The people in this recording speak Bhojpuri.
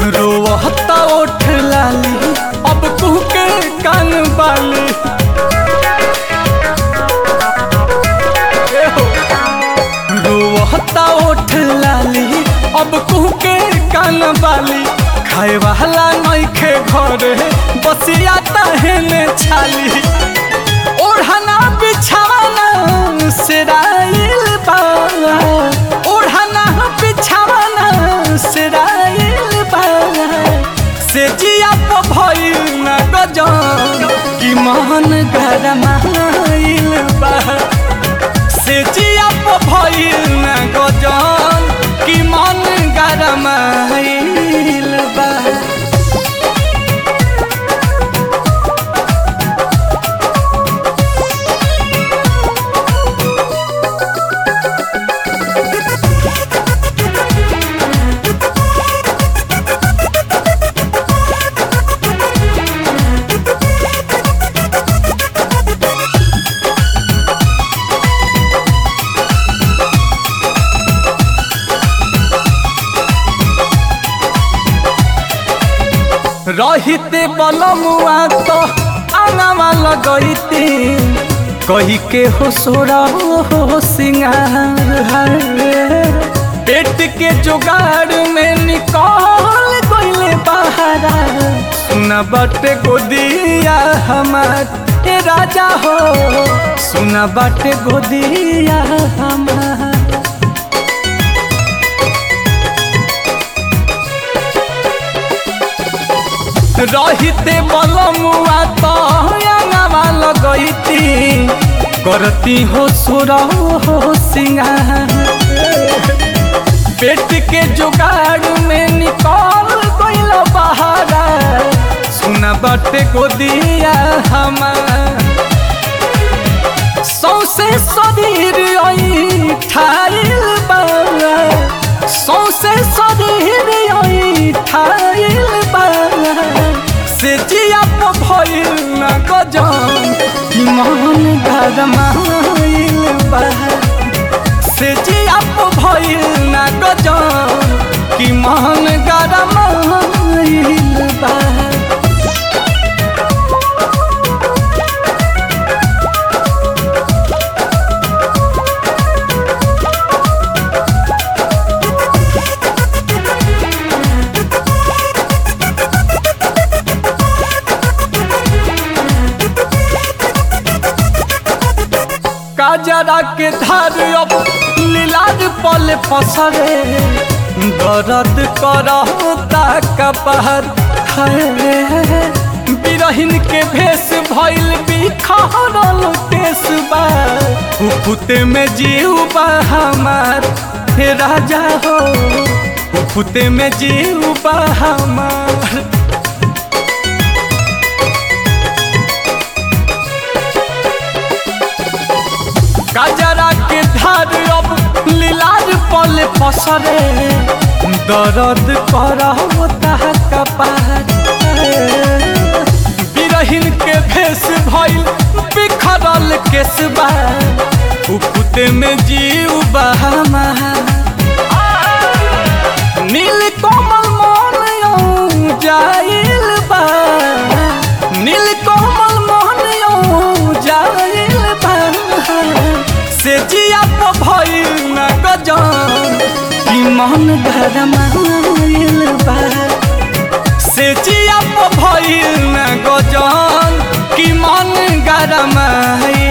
रोवता ओठ लाली अब कुह के कान बाली ए हो। रोवता ओठ लाली अब कुह के कान बाली खाए वाला नइखे घरे बसिया तहने छाली ओढ़ना बिछावना सिराइल बा ओढ़ना बिछावना सिराइल बा से जिया तो भइल न गजन कि मन गरमाइल बा से जिया तो भइल न गजन कि मन गरमाइल बा रहिते बलमुआ तो आंगवा लगैती कही के हो सोरा हो सिंगार है पेट के जुगाड़ में निकल गईले बहारा सुना बाटे गोदिया हमार ए राजा हो सुना बाटे गोदिया हमार रहिते बलमुआ तो अंगवा लगैती करती हो सुर हो सिंगार पेट के जुगाड़ में निकल गइल बहारा सुना बाटे को दिया हमार सौसे शरीर आई ठाइल बा सौसे शरीर आई ठाइल बा से जिया तो भइल न गजन कि मन गरमाइल बा से जिया तो भइल न गजन कि मन गरमाइल बा काजरा के धार अब लीलाद पल पसरे दर्द करता कपहर बिरहिन के भेष भइल बिखरल केस बा उफुते में जीव बा हमार हे राजा हो उफुते में जीव बा हमार काजरा के धार अब लीलार पल पसरे दर्द करता कपार बिरहिन के भेष भइल बिखरल केसबा उपुते में जीव बहामा नील कोमल मन जाइल बा नील कोमल मन जाइल बा से जिया तो भइल न गजन कि मन गरमाइल बा से जिया तो भइल न गजन कि मन गरमाइल